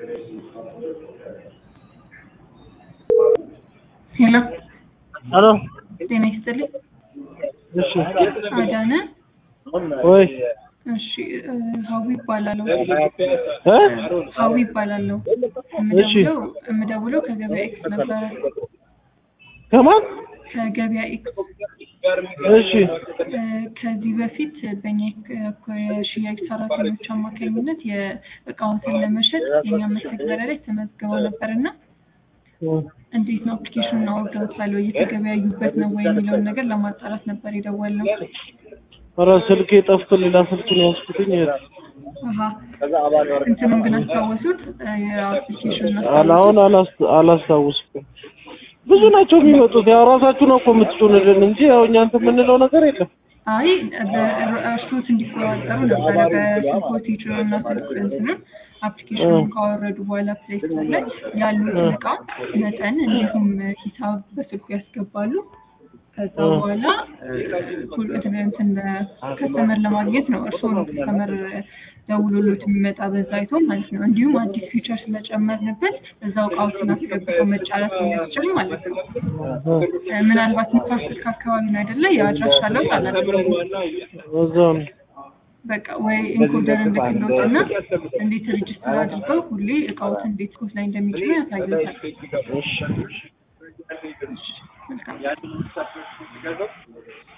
ሄሎ ሄሎ ጤና ይስጥልኝ። እሺ አዳነ ወይ እሺ እ ሀዊ ይባላለሁ። እ ሀዊ ይባላለሁ። እሺ። የምደውለው የምደውለው ከገበያ ኤክስ ነበረ። ከማን ከገበያ ኤክስ እሺ እ ከዚህ በፊት በእኛ የክ- የሽያጭ ሰራተኞች አማካኝነት የእቃዎትን ለመሸጥ የኛ መተግበሪያ ላይ ተመዝግበው ነበር እና እንዴት ነው አፕሊኬሽኑን አውርደውታል ወይ እየተገበያዩበት ነው ወይ የሚለውን ነገር ለማጣራት ነበር የደወልነው። ኧረ ስልኬ ጠፍቶ ሌላ ስልኩን ያዝኩትኝ አሀ እንትኑን ግን አስታወሱት እ የአፕሊኬሽኑን አላ- አሁን አላስ- አላስታውስኩም ብዙ ናቸው የሚመጡት ያው ራሳችሁ ነው እኮ የምትጩንልን እንጂ ያው እኛ እንትን የምንለው ነገር የለም አይ በእርሶት እንዲቆጣጠሩ ነበረ በስልኮት ይጭኑና ስልክ እንትኑን አፕሊኬሽኑን ካወረዱ በኋላ ፕሌይ ስቶር ላይ ያሉትን እቃ መጠን እንዲሁም ሂሳብ በስልኩ ያስገባሉ። ከዛ በኋላ ሁሉ እንትን ከስተመር ለማግኘት ነው እርስዎ ነው ከስተመር ደውሎሎት የሚመጣ በዛ አይቶ ማለት ነው። እንዲሁም አዲስ ፊቸር ስለጨመርንበት እዛው እቃዎችን አስገብተው መጫረት የሚያስችል ማለት ነው። እ ምናልባት ንፋስ ስልክ አካባቢ ነው አይደለ? የአድራሻ ለውጥ አላደረጉም። እዛው ነው በቃ ወይ ኢንኮደር እንልክሎትና እንዴት ሬጅስተር አድርገው ሁሌ እቃዎትን እንዴት ኮት ላይ እንደሚጭኑ ያሳዩታል። እሺ መልካም